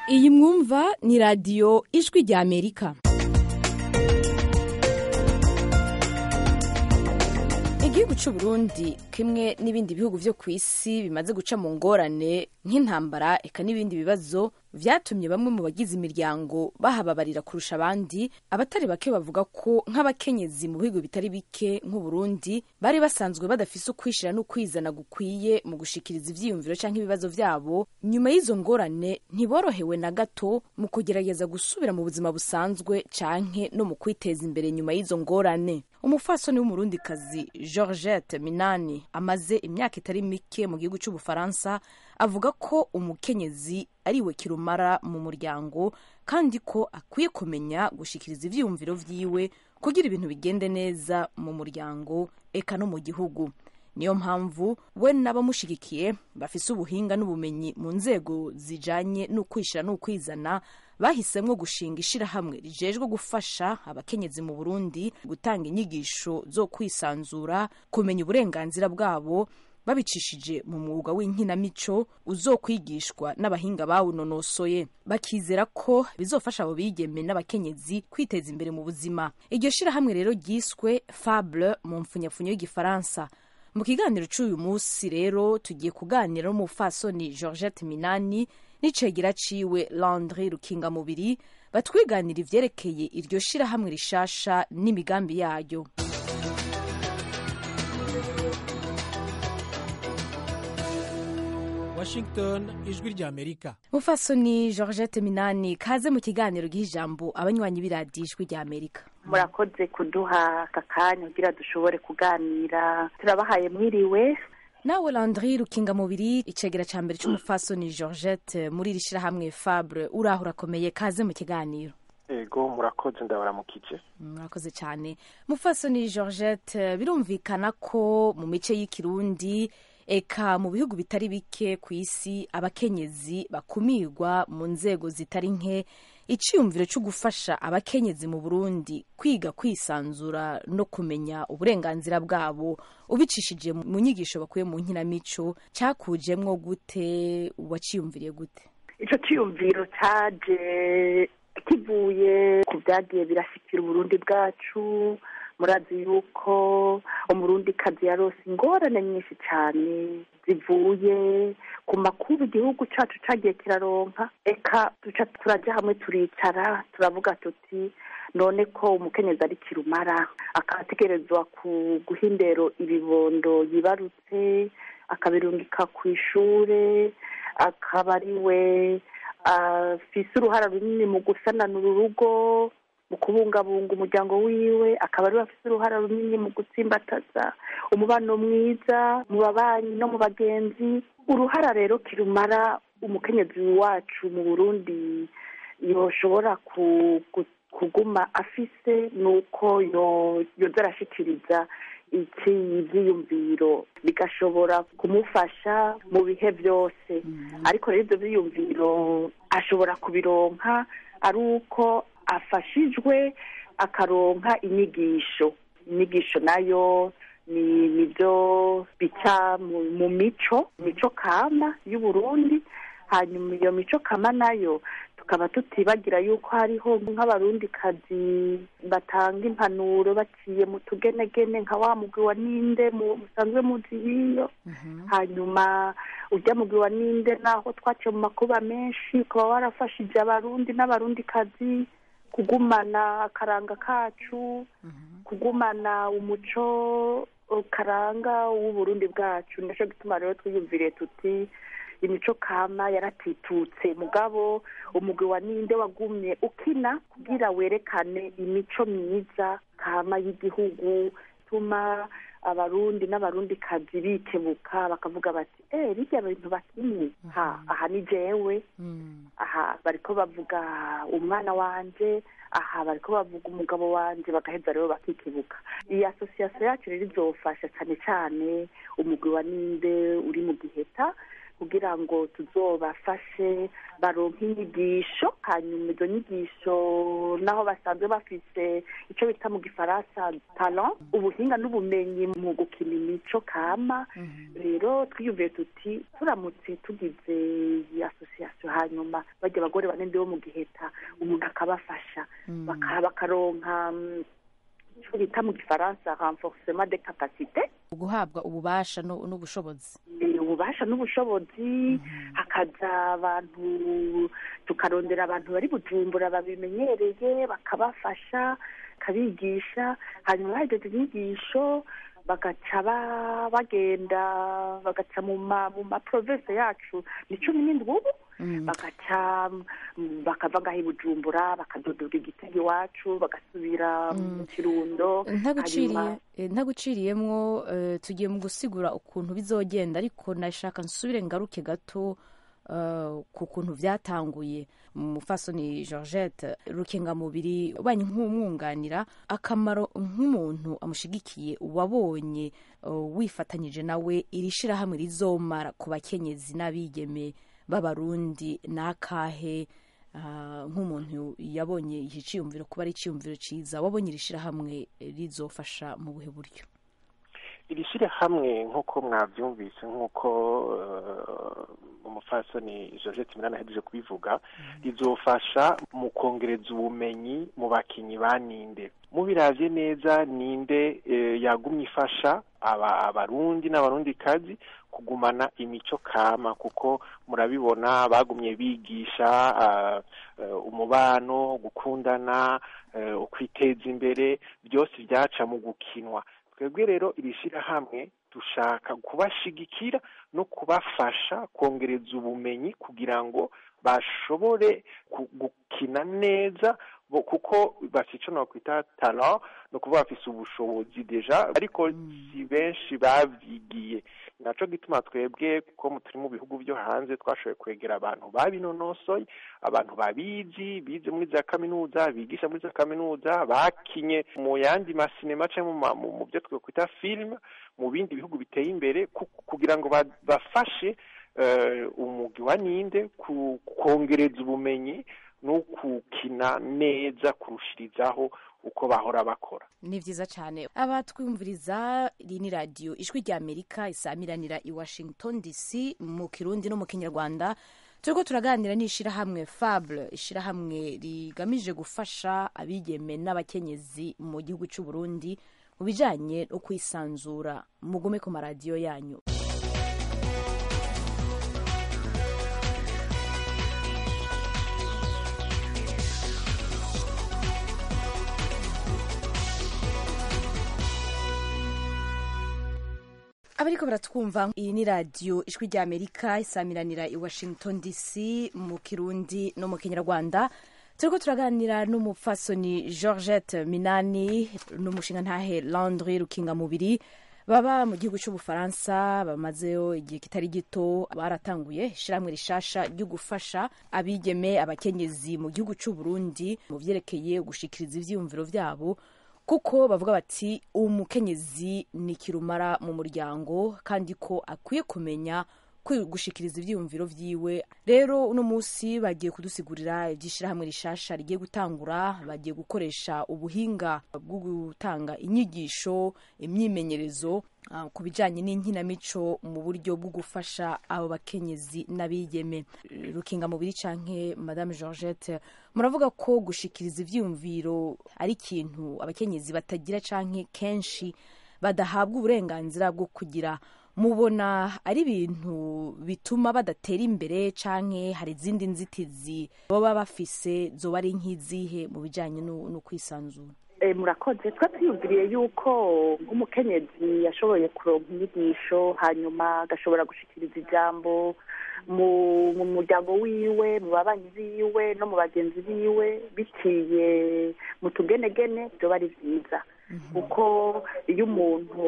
iyi mwumva ni radiyo ijwi rya amerika igihugu cy'u Burundi kimwe n'ibindi bihugu byo ku isi bimaze guca mu ngorane nk'intambara eka n'ibindi bibazo vyatumye bamwe mu bagize imiryango bahababarira kurusha abandi abatari bake bavuga ko nk'abakenyezi mu bihugu bitari bike nk'u Burundi bari basanzwe badafise ukwishira n'ukwizana gukwiye mu gushikiriza ivyiyumviro canke ibibazo vyabo nyuma y'izo ngorane ntiborohewe na gato mu kugerageza gusubira mu buzima busanzwe canke no mu kwiteza imbere nyuma y'izo ngorane umufasoni w'umurundikazi georgette minani amaze imyaka itari mike mu gihugu cy'ubufaransa avuga ko umukenyezi ariwe kirumara mu muryango kandi ko akwiye kumenya gushikiriza ivyiyumviro vyiwe kugira ibintu bigende neza mu muryango eka no mu gihugu niyo mpamvu we n'abamushigikiye bafise ubuhinga n'ubumenyi mu nzego zijanye n'ukwishira n'ukwizana bahisemwo gushinga ishirahamwe rijejwe gufasha abakenyezi mu burundi gutanga inyigisho zo kwisanzura kumenya uburenganzira bwabo babicishije mu mwuga w'inkinamico uzokwigishwa n'abahinga bawunonosoye bakizera ko bizofasha abo bigeme n'abakenyezi kwiteza imbere mu buzima iryo shirahamwe rero ryiswe fable mu mfunyapfunyo y'igifaransa mu kiganiro cy'uyu munsi rero tugiye kuganira n'umufasoni georgette minani n'icegera ciwe landry rukingamubiri batwiganira ivyerekeye iryo shirahamwe rishasha n'imigambi yayo washington ijwi rya amerika mufasoni georgette minani kaze mu kiganiro giha ijambo abanywanyi b'iradiyo ijwi rya amerika murakoze kuduha aka kanya kugira dushobore kuganira turabahaye mwiriwe nawe landry rukingamubiri icegera ca mbere c'umufasoni georgette muri iri shirahamwe fabre uraho urakomeye kaze mu kiganiro ego murakoze ndabaramukije murakoze cyane mufasoni georgette birumvikana ko mu mice y'ikirundi eka mu bihugu bitari bike ku isi abakenyezi bakumirwa mu nzego zitari nke iciyumviro cyo gufasha abakenyezi mu burundi kwiga kwisanzura no kumenya uburenganzira bwabo ubicishije mu nyigisho bakuye mu nkinamico cyakujemwo gute waciyumviriye gute icyo cyiyumviro cyaje kivuye ku byagiye birashyikira uburundi bwacu murazi yuko umurundi kazi yarose ingorane nyinshi cyane zivuye ku makuru igihugu cyacu cyagiye kiraronka eka duca turajya hamwe turicara turavuga tuti none ko umukenyezi ari kirumara akaba ategerezwa guha indero ibibondo yibarutse akabirungika ku ishure akaba ari we afise uruhara runini mu gusananura urugo mu kubungabunga umuryango wiwe akaba ariwe afite uruhara runini mu gutsimbataza umubano mwiza mu babanyi no mu bagenzi uruhara rero kirumara umukenyezi wacu mu burundi yoshobora kuguma afise ni uko yoza arashyikiriza iki ibyiyumviro bigashobora kumufasha mu bihe byose ariko rero ibyo byiyumviro ashobora kubironka ari uko afashijwe akaronka inyigisho inyigisho nayo ni nibyo bica mu mico mico kama y'uburundi hanyuma iyo mico kama nayo tukaba tutibagira yuko hariho nk'abarundikazi batanga impanuro baciye mu tugenegene nka wa mugwi wa ninde musanzwe muzi hiyo hanyuma ujya mugwi wa ninde naho twaciye mu makuba menshi ukaba warafashije abarundi n'abarundikazi kugumana akaranga kacu kugumana umuco karanga w'uburundi bwacu nicyo gituma rero twiyumviriye tuti imico kama yaratitutse mugabo umugwi wa ninde wagumye ukina kugira werekane imico myiza kama y'igihugu tuma abarundi n'abarundikazi bikebuka bakavuga bati eh birya bintu bakinye ha aha ni jewe aha bariko bavuga umwana wanje aha bariko bavuga umugabo wanje bagaheza rero bakikebuka iyi asosiyasiyo yacu rero izofasha cyane cyane umugwi wa ninde uri mu giheta kugira ngo tuzobafashe baronke inyigisho hanyuma izo nyigisho naho basanzwe bafise icyo bita mu gifaransa talent ubuhinga n'ubumenyi mu gukina imico kama rero twiyumviye tuti turamutse tugize iyi asosiyasiyo hanyuma bajya abagore bane bo mu giheta umuntu akabafasha baka- bakaronka mm, icyo bita mu gifaransa renforcement de capacité guhabwa ububasha no- n'ubushobozi Eh, ububasha n'ubushobozi hakaza abantu tukarondera abantu bari bujumbura babimenyereye bakabafasha bakabigisha hanyuma bahejeje inyigisho bagaca ba- bagenda bagaca mu ma mu maprovinsi yacu ni cumi n'indwi ubu bagaca mm, bakava ngaho i bujumbura bakadodora igitego iwacu bagasubira mu kirundo ntaguciriye hanyuma- eh, ntaguciriyemwo eh, tugiye mu gusigura ukuntu bizogenda ariko nashaka nsubire ngaruke gato eh, ku kuntu byatanguye mufasoni georgette rukengamubiri ubanye nk'umwunganira akamaro nk'umuntu amushigikiye wabonye eh, wifatanyije nawe iri shirahamwe rizomara ku bakenyezi n'abigeme b'abarundi n'akahe Ah, nk'umuntu yabonye iki cyiyumviro kuba ari icyiyumviro cyiza wabonye iri shyirahamwe rizofasha mu buhe buryo iri shyirahamwe nk'uko mwabyumvise nk'uko eh, umufasoni georgette minani ahejeje kubivuga rizofasha mu kongereza ubumenyi mu bakinnyi ba ninde mubiravye neza ninde eh, yagumye ifasha aba abarundi n'abarundikazi kugumana imico kama kuko murabibona bagumye bigisha ah, eh, umubano gukundana eh, ukwiteza imbere byose byaca mu gukinwa twebwe rero iri shyirahamwe dushaka kubashigikira no kubafasha kongereza ubumenyi kugira ngo bashobore ku- gukina neza bo- kuko bafite icyo nakwita talent ni ukuvuga bafise ubushobozi deja ariko si benshi babyigiye naco gituma twebwe kuko turi mu bihugu byo hanze twashoboye kwegera abantu babinonosoye abantu babizi bize muri za kaminuza bigisha muri za kaminuza bakinye mu yandi masinema cyangwa mu ma- mu mu byo twakwita filime mu bindi bihugu biteye imbere ku- kugira ngo ba- bafashe eh, umugwi wa ninde ku- kongereza ubumenyi no gukina neza kurushirizaho uko bahora bakora ni byiza cyane abatwumviriza iri ni radiyo ijwi rya amerika isamiranira i washington dc mu kirundi no mu kinyarwanda turiko turaganira n'ishyirahamwe fable ishyirahamwe rigamije gufasha abigeme n'abakenyezi mu gihugu cy'u burundi mu bijanye no kwisanzura mugume ku maradiyo yanyu abariko baratwumva iyi ni radiyo ijwi rya amerika isamiranira i washington dc mu kirundi no mu kinyarwanda turiko turaganira n'umupfasoni georgette minani n'umushinga ntahe landry rukingamubiri baba mu gihugu cy'ubufaransa bamazeyo igihe kitari gito baratanguye ishyirahamwe rishasha ryo gufasha abigeme abakenyezi mu gihugu cy'u Burundi mu vyerekeye gushikiriza ivyiyumviro vyabo kuko bavuga bati umukenyezi ni kirumara mu muryango kandi ko akwiye kumenya kwi- gushikiriza ivyiyumviro vyiwe rero uno munsi bagiye kudusigurira ivy'ishirahamwe rishasha rigiye gutangura bagiye gukoresha ubuhinga bwo gutanga inyigisho imyimenyerezo ah, ku bijanye n'inkinamico mu buryo bwo gufasha abo bakenyezi n'abigeme rukinga mubiri canke madame georgette muravuga ko gushikiriza ivyiyumviro ari ikintu abakenyezi batagira canke kenshi badahabwa uburenganzira bwo kugira mubona ari ibintu bituma badatera imbere canke hari izindi nzitizi baba bafise zoba ari nk'izihe mu bijanye no no kwisanzura Eh, murakoze twa twiyumviriye yuko nk'umukenyezi yashoboye kuronka inyigisho hanyuma agashobora gushikiriza ijambo mu mu muryango wiwe mu babanyi biwe no mu bagenzi biwe biciye mu tugenegene byoba ari vyiza kuko iyo umuntu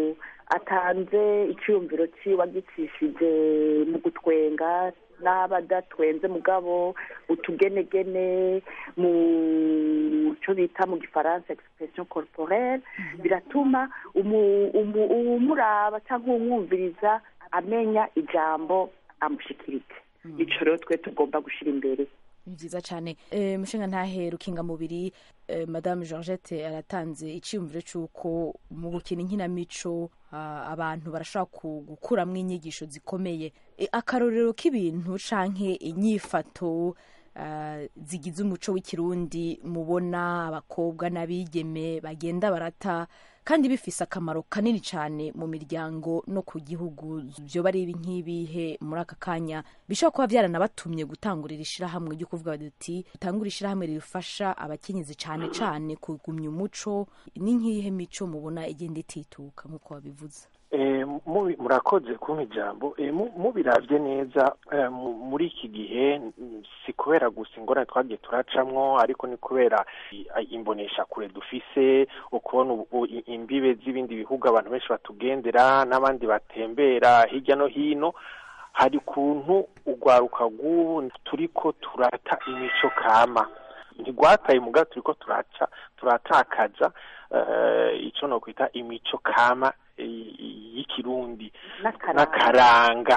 atanze icyiyumviro ciwe agicishije mu gutwenga n'aba adatwenze mugabo utugenegene mu cyo bita mu gifaransa expression corporelle biratuma umu- umu- uwumuraba cyangwa uwumwumviriza amenya ijambo amushikirike ico rero twe tugomba gushira imbere ni byiza cyane Eh, mushinga ntahe rukingamubiri eh, madame georgette aratanze icyiyumviro cy'uko mu gukina inkinamico ah, abantu barashobora ku- gukuramwo inyigisho zikomeye Eh, akarorero k'ibintu canke inyifato ah, zigize umuco w'ikirundi mubona abakobwa n'abigeme bagenda barata kandi bifise akamaro kanini cyane mu miryango no ku gihugu byo bari ibi nk'ibihe muri aka kanya bishobora kuba byaranabatumye gutangurira ishyirahamwe ryo kuvuga bati dutangure ishyirahamwe rifasha abakenyezi cyane cyane kugumya umuco ni nk'iyihe mico mubona igenda itituka nk'uko wabivuze Eh, mubi- murakoze kumpa ijambo Eh, mu- mubiravye neza eh, mu- muri iki gihe mm, si kubera gusa ingorane twagiye turacamwo ariko ni kubera i- a- imbonesha kure dufise ukubona ubu- u- i- imbibe z'ibindi bihugu abantu benshi batugendera n'abandi batembera hirya no hino hari ukuntu urwaruka rw'ubu turiko turata imico kama ntigwataye muga turiko turaca turatakaza eh, ico nokwita imico kama eh, y'ikirundi n'akaranga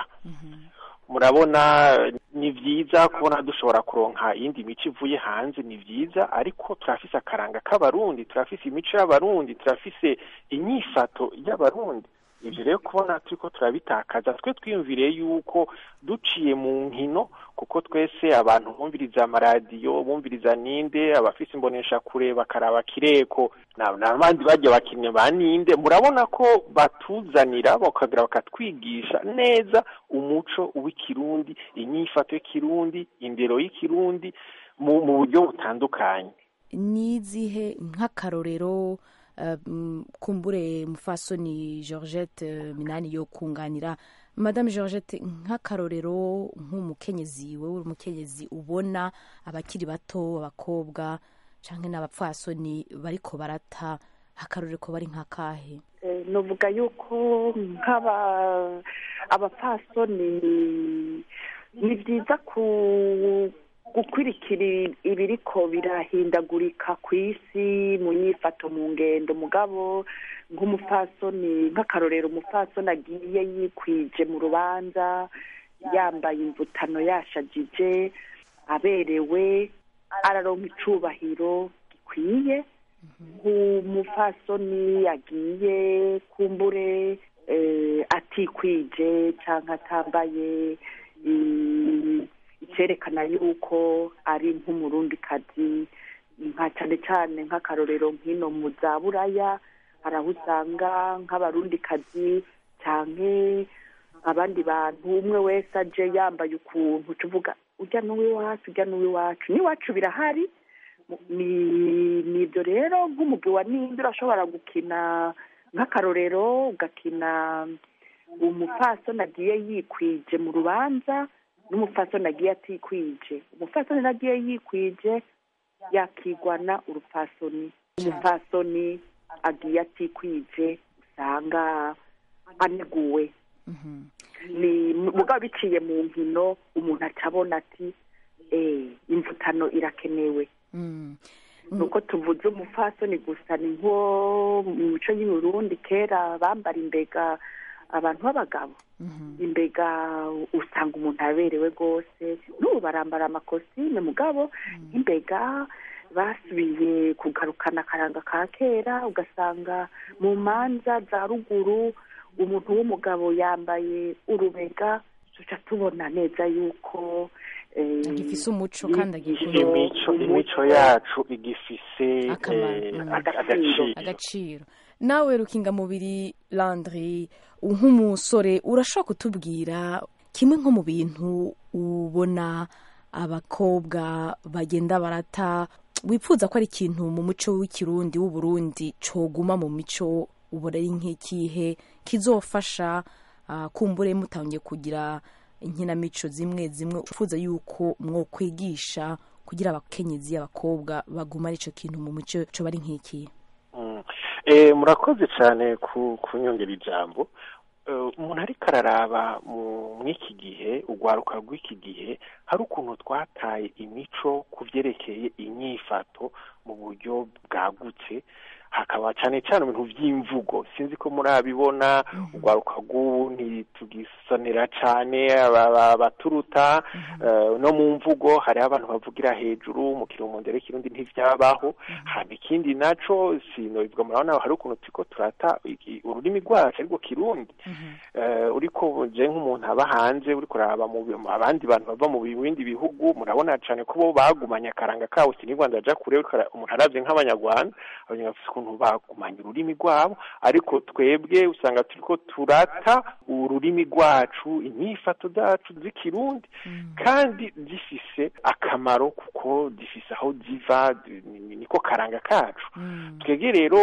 murabona ni vyiza kubona dushobora kuronka iyindi mico ivuye hanze ni vyiza ariko turafise akaranga k'abarundi turafise imico y'abarundi turafise inyifato y'abarundi ivyo rero kubona turiko turabitakaza twe twiyumviriye yuko duciye mu nkino kuko twese abantu bumviriza amaradiyo bumviriza ninde abafise imbonesha kure bakaraba kireko na- n'abandi bajya bakinnyi ba ninde murabona ko batuzanira bakagira bakatwigisha neza umuco w'ikirundi inyifato y'ikirundi indero y'ikirundi mu mu buryo butandukanye n'izihe nk'akarorero eh, mm, kumbure mufasoni georgette eh, minani yo kunganira madame georgette nk'akarorero nk'umukenyezi wowe uri umukenyezi ubona abakiri bato abakobwa canke n'abapfasoni bariko barata akarorero ko bari nk'akahe Eh, novuga yuko nk'aba abapfasoni ni byiza ku gukurikira ibiriko birahindagurika ku isi mu nyifato mu ngendo mugabo nk'umupfasoni nk'akarorero umupfasoni agiye yikwije mu rubanza yambaye imvutano yashajije aberewe araronka icubahiro gikwiye nk'umupfasoni agiye kumbure eh, atikwije cyangwa atambaye i- icyerekana yuko ari nk'umurundikazi nka cyane cyane nk'akarorero nk'ino mu za buraya hari aho usanga nk'abarundikazi cyane abandi bantu umwe wese aje yambaye ukuntu tuvuga ujya n'uw'iwacu ujya n'uw'iwacu n'iwacu birahari ni ni ibyo rero nk'umugwi wa ninde urashobora gukina nk'akarorero ugakina umupfasoni agiye yikwije mu rubanza n'umupfasoni agiye atikwije umupfasoni nagiye yikwije yakigwana urupfasoni umupfasoni agiye atikwije usanga aneguwe ni mugabo biciye mu nkino umuntu acabona ati eh imvutano irakenewe Mm. nuko tuvuze umupfasoni gusa ni nko mu mico y'uburundi kera bambara imbega abantu b'abagabo imbega usanga umuntu aberewe rwose n'ubu barambara amakositime mugabo imbega basubiye kugarukana akaranga ka kera ugasanga mu manza za ruguru umuntu w'umugabo yambaye urubega tuca tubona neza yuko eh, Agifise umuco kandi yigisha agikunda. imico umuco. imico yacu igifise Akamaro, eh, mm. aga- Agaciro. agaciro agaciro nawe rukingamubiri landry nk'umusore urashobora kutubwira kimwe nko mu bintu ubona abakobwa bagenda barata wifuza ko ari ikintu mu muco w'ikirundi w'uburundi coguma mu mico ubona ari nk'ikihe kizofasha ah, kumbure mutangiye kugira inkinamico zimwe zimwe ufuza yuko mwokwigisha kugira abakenyezi abakobwa bagumane ico kintu mu mico co bari nk'ikihe Mm. Eh, murakoze cyane ku kunyongera ijambo Eh, umuntu ariko araraba mu mw'iki gihe urwaruka rw'iki gihe hari ukuntu twataye imico ku byerekeye inyifato mu buryo bwagutse hakaba cyane cyane ibintu by'imvugo sinzi ko murabibona urwaruka rw'ubu ntitugisonera cyane abaturuta no mu mvugo hariho abantu bavugira hejuru mu kirundo rero ikirundi ntivyabaho haba ikindi naco sinobivuga murabona hari ukuntu turiko turata ururimi rwacu ariko kirundi uriko je nk'umuntu aba hanze uriko uraraba mu abandi bantu bava mu bindi bihugu murabona cane ko bo bagumanye akaranga kabo sinigwa ndaja kure umuntu aravye nk'abanyarwanda abanyarwanda bafise ukuntu bagumanye ururimi rwabo ariko twebwe usanga turiko turata ururimi rwacu inyifato zacu z'ikirundi kandi zifise akamaro kuko zifise aho ziva niko karanga kacu twebwe rero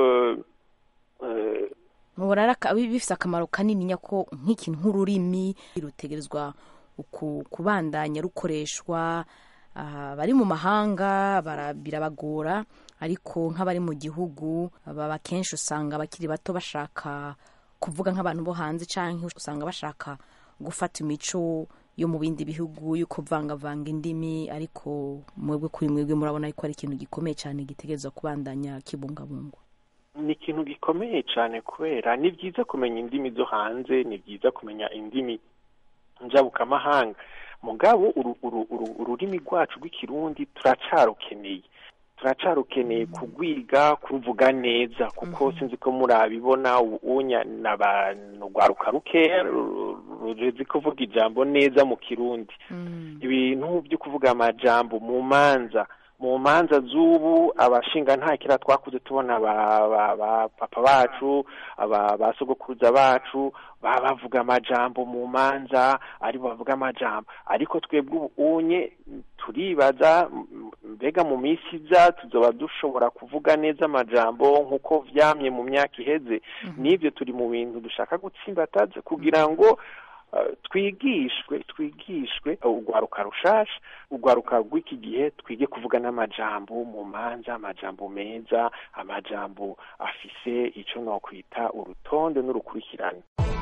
mubona bifise akamaro kanini nyako nk'ikintu nk'ururimi rutegerezwa kubandanya rukoreshwa bari mu mahanga birabagora ariko nk'abari mu gihugu baba kenshi usanga abakiri bato bashaka kuvuga nk'abantu bo hanze cyangwa usanga bashaka gufata imico yo mu bindi bihugu yo kuvangavanga indimi ariko mwebwe kuri mwebwe murabona ko ari ikintu gikomeye cyane gitegerezwa kubandanya kibungabungwa ni ikintu gikomeye cyane kubera ni byiza kumenya indimi zo hanze ni byiza kumenya indimi njabukamahanga mugabo ururimi rwacu rw'ikirundi turacarukeneye turacarukeneye kugwiga kuruvuga neza kuko sinzi ko murabibona unya n'abantu rwaruka rukeya ruzi kuvuga ijambo neza mu kirundi ibintu byo kuvuga amajambo mu manza mu manza z'ubu abashinga nta kira twakuze tubona ba papa bacu ba sogokuruza bacu baba bavuga amajambo mu manza ari bavuga amajambo ariko twebwe ubu unye turibaza mbega mu minsi iza tuzoba dushobora kuvuga neza amajambo nk'uko vyamye mu myaka iheze n'ibyo turi mu bintu dushaka gutsimbataza kugira ngo twigishwe twigishwe urwaruka rushasha urwaruka rw'iki gihe twige kuvuga n'amajambo mu manza amajambo meza amajambo afise icyo nokwita urutonde n'urukurikirane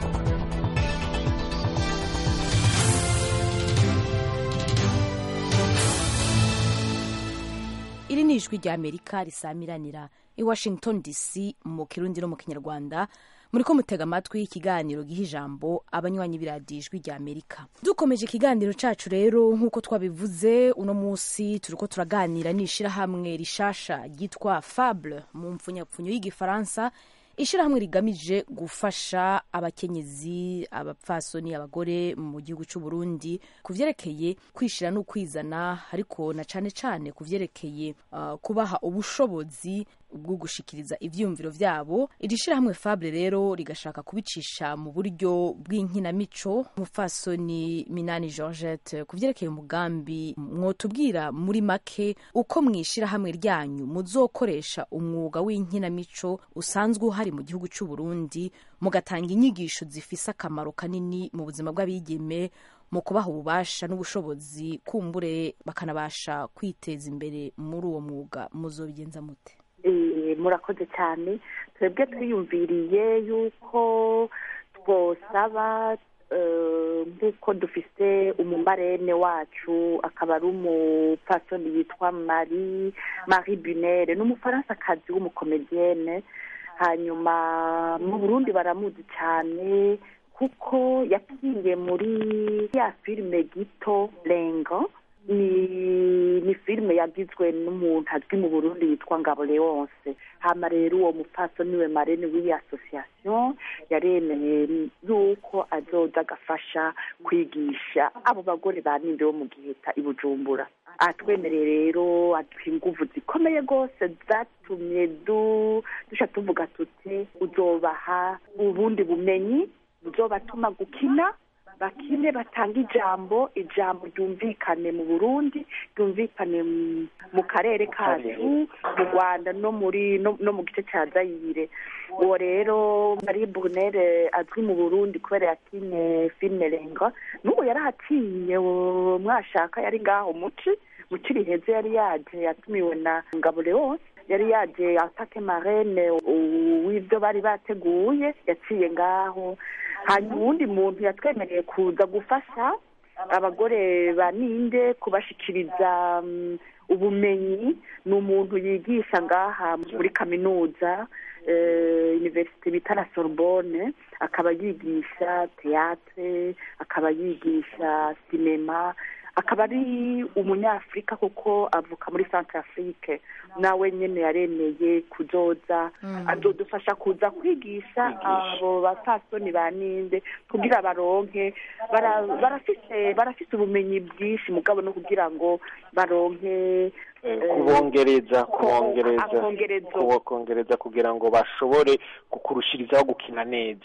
iri ni ijwi rya amerika risamiranira i washington dc mu kirundi no mu kinyarwanda muri ko mutega amatwi ikiganiro giha ijambo abanywanyi b'iradiyo ijwi rya amerika dukomeje ikiganiro cacu rero nk'uko twabivuze uno munsi turi ko turaganira n'ishirahamwe rishasha ryitwa fable mu mpfunyapfunyo y'igifaransa ishirahamwe rigamije gufasha abakenyezi abapfasoni abagore mu gihugu cy'u Burundi ku vyerekeye kwishira no kwizana ariko na cane cane ku vyerekeye uh, kubaha ubushobozi bwo gushikiriza ivyiyumviro vyabo iri shirahamwe Fable rero rigashaka kubicisha mu buryo bw'inkinamico umupfasoni Minani Georgette ku vyerekeye umugambi mwotubwira muri make uko mwishirahamwe ryanyu muzokoresha umwuga w'inkinamico usanzwe uhari mu gihugu cy'u Burundi mugatanga inyigisho zifise akamaro kanini mu buzima bw'abigeme mu kubaha ububasha n'ubushobozi kumbure bakanabasha kwiteza imbere muri uwo mwuga muzobigenza mute murakoze cyane twebwe twiyumviriye yuko twosaba nk'uko dufite umumarene wacu akaba ari umupfasoni yitwa marie marie bunere ni umufaransa w'umukomediyene hanyuma mu burundi baramuzi cyane kuko yakiye muri ya filime gito rengo ni ni filime yagizwe n'umuntu azwi mu burundi yitwa ngabo leonce hama rero uwo mupfaso niwe marene w'iyi association yaremeye yuko azoza agafasha kwigisha abo bagore ba ninde bo mu giheta i bujumbura atwemereye rero aduha inguvu zikomeye rwose zatumye dusha tuvuga tuti uzobaha ubundi bumenyi buzobatuma gukina bakine batanga ijambo ijambo ryumvikane mu burundi ryumvikane mu karere kacu mu rwanda no muri no mu gice cya zayire uwo rero marie brunere azwi mu burundi kubera yakinye filime renga n'ubu yarahaciye mwashaka yari ngaho muci muci riheze yari yaje yatumiwe na ngabo leonce yari yaje atake marene w'ibyo bari bateguye yaciye ngaho hanyuma uwundi muntu yatwemereye kuza gufasha abagore ba ninde kubashikiriza mm, ubumenyi ni umuntu yigisha ngaha muri kaminuza eh, universite bita la sorbonne akaba yigisha teatre akaba yigisha sinema akaba ari umunyafurika kuko avuka muri centre afrique nawe nyene yaremeye kuzoza azodufasha kuza kwigisha abo bapfasoni ba ninde kugira baronke bara- barafise barafise ubumenyi bwinshi mugabo no kugira ngo baronke Eh, kubongereza ko- kubongereza akongerezo. kubongereza kugira ngo bashobore kukurushirizaho gukina neza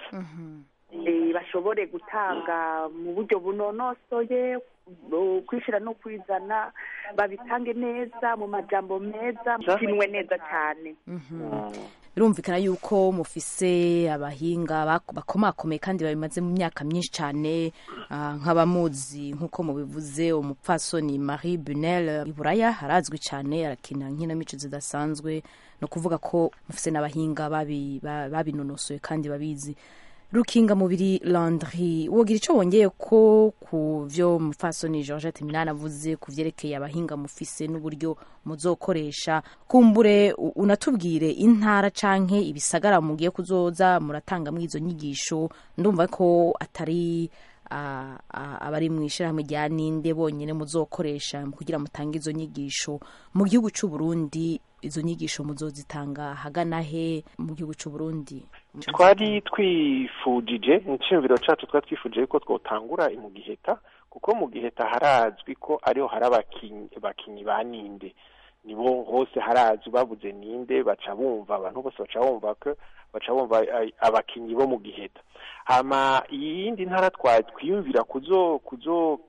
eh, bashobore gutanga mu buryo bunonosoye uh, kwishira no kwizana babitange neza mu majambo meza kinwe neza cyane Mm. birumvikana yuko mufise abahinga bak- bakomakomeye kandi babimaze mu myaka myinshi cyane ah, nk'abamuzi nk'uko mubivuze umupfasoni marie bunel iburaya harazwi cyane arakina nkinamico zidasanzwe ni ukuvuga ko mufise n'abahinga babi- ba- babinonosoye kandi babizi rukinga mubiri landry wogira icyo wongeye ko ku vyo mupfasoni georgette minani avuze ku vyerekeye abahinga mufise n'uburyo muzokoresha kumbure u- unatubwire intara canke ibisagara mugiye kuzoza muratanga izo nyigisho ndumva ko atari ah, ah, abari mu ishirahamwe rya ninde bonyene muzokoresha kugira mutange izo nyigisho mu gihugu c'u Burundi izo nyigisho muzozitanga hagana he mu gihugu c'u Burundi twari twifujije inshingiro cacu twari twifujije yuko twotangura mu giheta kuko mu giheta harazwi ko ariho hari abakinyi bakinyi ba ninde nibo hose harazwi babuze ninde baca bumva abantu bose baca bumva ko baca bumva ay- abakinyi bo mu giheta hama iyindi ntara twa twiyumvira kuzo kuzo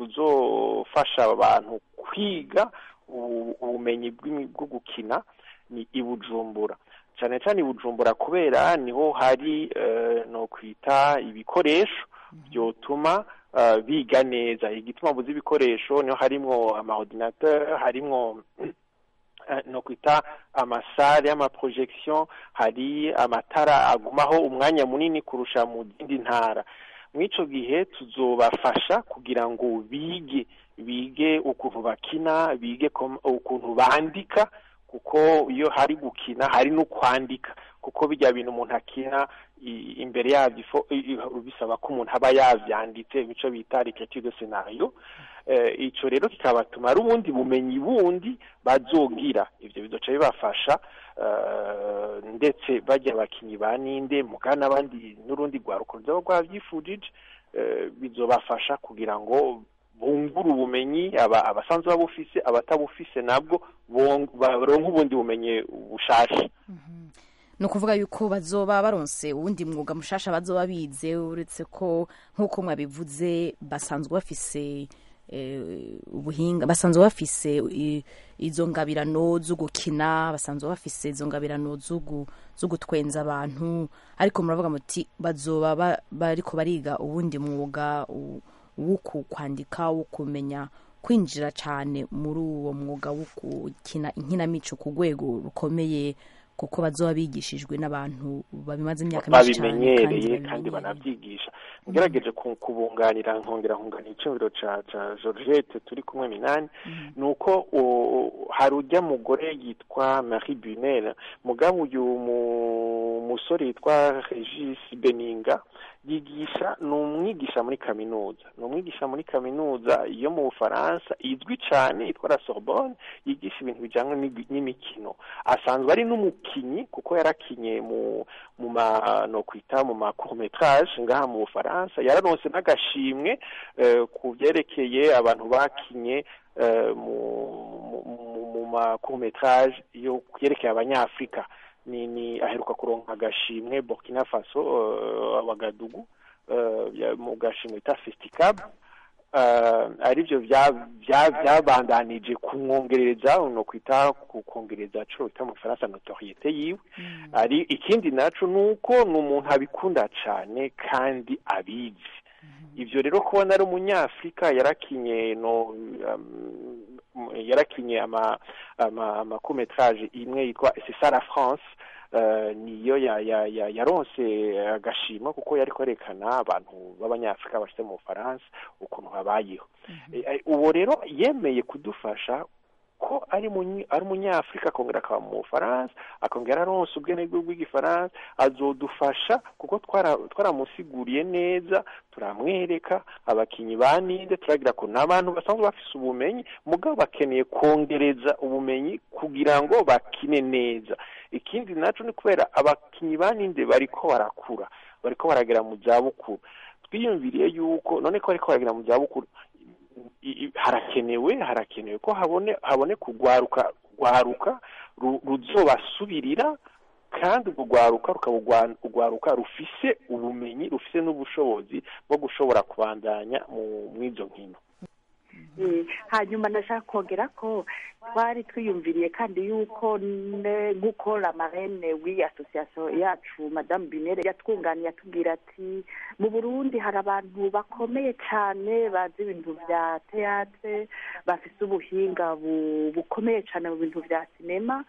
kuzofasha abantu kwiga ubu- ubumenyi bw'imi- bwo gukina ni i Bujumbura cyane cyane i Bujumbura kubera niho hari eh, no kwita ibikoresho byotuma eh, biga neza igituma mvuze ibikoresho niho harimwo amaordinateur harimwo eh, no kwita amasare y'amaprojection hari amatara agumaho umwanya munini kurusha mu zindi ntara mw'ico gihe tuzobafasha kugira ngo bige bige ukuntu bakina bige kom- ukuntu bandika kuko iyo hari gukina hari no kwandika kuko bijya bintu umuntu akina i- imbere yabyo ifo- i- i- bisaba ko umuntu aba yavyanditse imico bita l'écriture de scénario eh, ico rero kikabatuma ari ubundi bumenyi bundi bazogira ivyo bizoca bibafasha eh, ndetse bajya abakinyi ba ninde muga n'abandi n'urundi rwaruko rwaba rwavyifujije eh, bizobafasha kugira ngo bungure ubumenyi aba abasanzwe babufise abatabufise nabwo bon- baronke ubundi bumenyi bushasha ni ukuvuga yuko bazoba baronse uwundi mwuga mushasha bazoba bize uretse ko nk'uko mwabivuze basanzwe bafise eh, ubuhinga basanzwe bafise i- izo ngabirano zo gukina basanzwe bafise izo ngabirano zo gu- zo gutwenza abantu ariko muravuga muti bazoba ba- bariko bariga uwundi mwuga u- wo ku- kwandika wo kumenya kwinjira cyane muri uwo mwuga wo gukina inkinamico ku rwego rukomeye kuko bazoba bigishijwe n'abantu babimaze imyaka myinshi cyane babimenyereye kandi babimenyereye. banavyigisha ngerageje ku- kubunganira nkongera nkunganira icumviro ca ca Georgette turi kumwe minani nuko o- hari urya mugore yitwa Marie Bunel mugabo uyu mu- musore yitwa Regis Beninga yigisha ni umwigisha muri kaminuza ni umwigisha muri kaminuza yo mu Bufaransa izwi cane yitwa la Sorbonne yigisha ibintu bijanye n'igi- n'imikino asanzwe ari n'umukinyi kuko yarakinye mu mu ma no kwita mu ma court métrage ngaha mu Bufaransa yararonse n'agashimwe eh, ku vyerekeye abantu bakinye eh, mu mu- mu- mu ma court métrage yo kyerekeye abanyafrika ni ni aheruka kuronka agashimwe Burkina Faso uh, Wagadugu uh, ya- mu gashimwe ta Festicab uh, arivyo vya- vya- vyabandanije kumwongereza no kwita ku kongereza co bita mu Faransa notoriete yiwe ari ikindi naco nuko ni umuntu abikunda cane kandi abizi ivyo rero kubona ari umunyafrika yarakinye no um, yarakinye ama ama, ama court métrage imwe yitwa c'est ça la France eh, niyo ya- ya- ya- yaronse agashima kuko yari kwerekana abantu b'abanyafurika bashyize mu bufaransa ukuntu babayeho Eh, eh, uwo rero yemeye kudufasha ko ari munyi- ari umunyafurika akongera akaba mu bufaransa akongera aronse ubwenegihugu bw'igifaransa azodufasha kuko twara- twaramusiguriye neza turamwereka abakinyi ba ninde turagira ko ni abantu basanzwe bafise ubumenyi mugabo bakeneye kongereza ubumenyi kugira ngo bakine neza ikindi naco ni kubera abakinyi ba ninde bariko barakura bariko baragera mu zabukuru twiyumviriye yuko none ko bariko baragera mu zabukuru i- i- harakenewe harakenewe ko habone habone kugwaruka rwaruka ru- ruzobasubirira kandi urwo rwaruka rukaba urwa- urwaruka rufise ubumenyi rufise n'ubushobozi bwo gushobora kubandanya mu mw'izo nkino Eh, hanyuma ndashaka kongera ko twari twiyumviriye kandi yuko ne- nk'uko la marene w'iyi association yacu madame binere yatwunganiye atubwira ati mu burundi hari abantu bakomeye cyane bazi ibintu bya teatre bafise ubuhinga bu- bukomeye cyane mu bintu bya sinema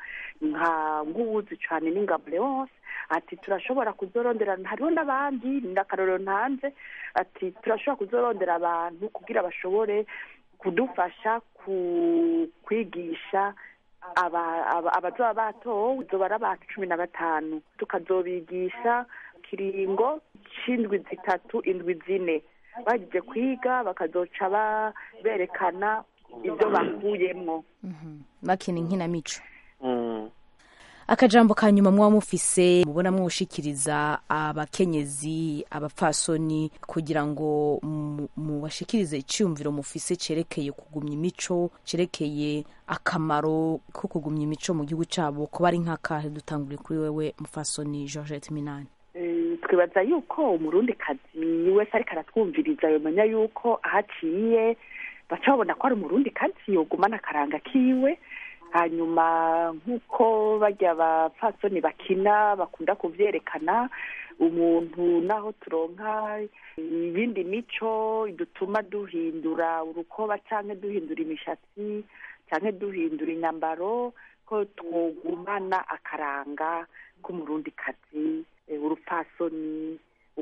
nka nk'uwuzi cyane n'ingabo leonce ati turashobora kuzoronderana hariho n'abandi n'akarorero ntanze ati turashobora kuzorondera abantu kugira bashobore kudufasha ku kwigisha aba- aba- abazoba batowe zoba ari abantu cumi na batanu tukazobigisha kiringo c'indwi zitatu indwi zine bagiye kwiga bakazoca ba- berekana ibyo bakuyemwo bakina inkinamico Mm. akajambo ka nyuma muba mufise mubona mwoshikiriza abakenyezi abapfasoni kugira ngo mu- mubashikirize iciyumviro mufise cerekeye kugumya imico cerekeye akamaro ko kugumya imico mu gihugu cabo kuba ari nk'akahe dutangure kuri wewe mufasoni georgette minani Eh, twibaza yuko umurundi kazi wese ariko aratwumviriza yomenya yuko ahaciye baca babona ko ari umurundi kazi yogumana akaranga kiwe hanyuma nk'uko bajya abapfasoni bakina bakunda kuvyerekana umuntu naho turonka ibindi mico dutuma duhindura urukoba canke duhindura imishatsi canke duhindura inyambaro ko twogumana akaranga k'umurundi kazi urupfasoni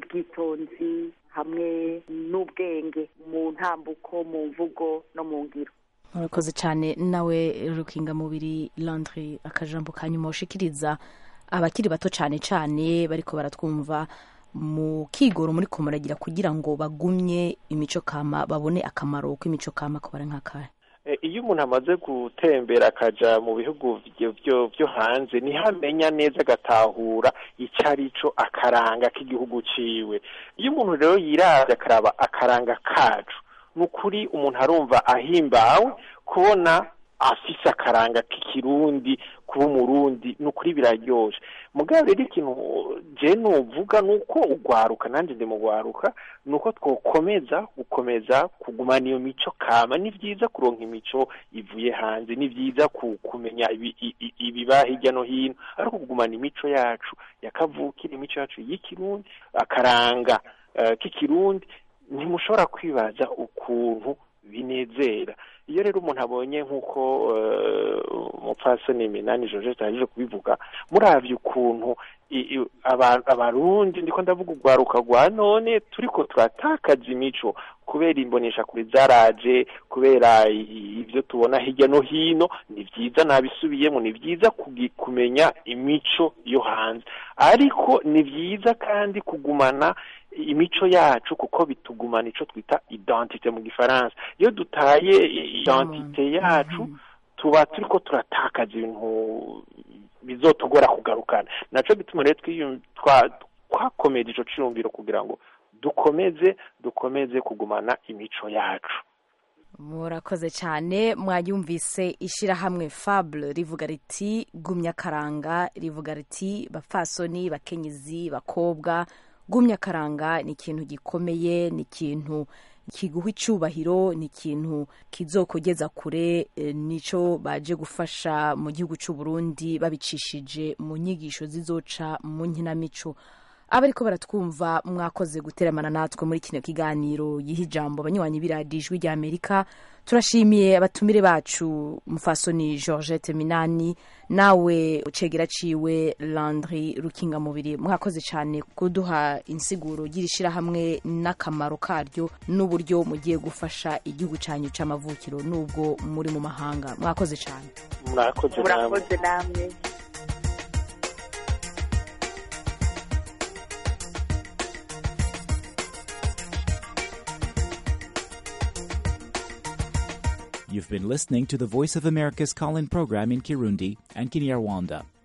ubwitonzi hamwe n'ubwenge mu ntambuko mu mvugo no mu ngiro murakoze cyane nawe rukingamubiri landry akajambo ka nyuma ushikiriza abakiri bato cyane cyane bariko baratwumva mu kigoro muri ko muragira kugira ngo bagumye imico kama babone akamaro k'imico kama ko bari nk'akahe Eh, iyo umuntu amaze gutembera akaja mu bihugu vyo- vyo vyo hanze niho amenya neza agatahura ico arico akaranga k'igihugu ciwe iyo umuntu rero yiravye akaraba akaranga kacu ni ukuri umuntu arumva ahimbawe kubona afise akaranga k'ikirundi kuba umurundi ni ukuri biraryoshe mugabo rero ikintu je nuvuga ni uko ugwaruka nanjye ndi mu gwaruka ni uko twokomeza gukomeza kugumana iyo mico kama ni vyiza kuronka imico ivuye hanze ni vyiza ku- kumenya ibi- i- i- ibiba hirya no hino ariko kugumana imico yacu yakavukira imico yacu y'ikirundi akaranga eh, k'ikirundi ntimushobora kwibaza ukuntu binezera iyo rero umuntu abonye nk'uko eh, umupfasoni minani georgette yaje kubivuga muravye ukuntu i- i- aba- abarundi ndiko ndavuga urwaruka rwa none turiko turatakaza imico kubera imbonesha kuri zaraje kubera i- ivyo tubona hirya no hino ni vyiza nabisubiyemo ni vyiza kugi- kumenya imico yo hanze ariko ni vyiza kandi kugumana imico yacu kuko bitugumana ico twita identite mu gifaransa iyo dutaye identite yacu tuba turiko turatakaza ibintu bizotugora kugarukana naco gituma rero twiyum- twa- twakomeje ico ciyumviro kugira ngo dukomeze dukomeze kugumana imico yacu murakoze cyane mwayumvise ishyirahamwe fable rivuga riti gumya akaranga rivuga riti bapfasoni bakenyezi bakobwa gumya akaranga ni ikintu gikomeye ni ikintu kiguha icyubahiro ni ikintu kizokugeza kure eh, nico baje gufasha mu gihugu cy'u Burundi babicishije mu nyigisho zizoca mu nkinamico abariko baratwumva mwakoze guteramana natwe muri kino kiganiro yiha ijambo abanywanyi b'iradiyo ijwi rya amerika turashimiye abatumire bacu mufasoni georgette minani nawe ucegera ciwe landry rukingamubiri mwakoze cyane kuduha insiguro y'irishirahamwe n'akamaro karyo n'uburyo mugiye gufasha igihugu cyanyu c'amavukiro n'ubwo muri mu mahanga mwakoze cyane murakoze namwe murakoze namwe You've been listening to the Voice of America's call in program in Kirundi and Kinyarwanda.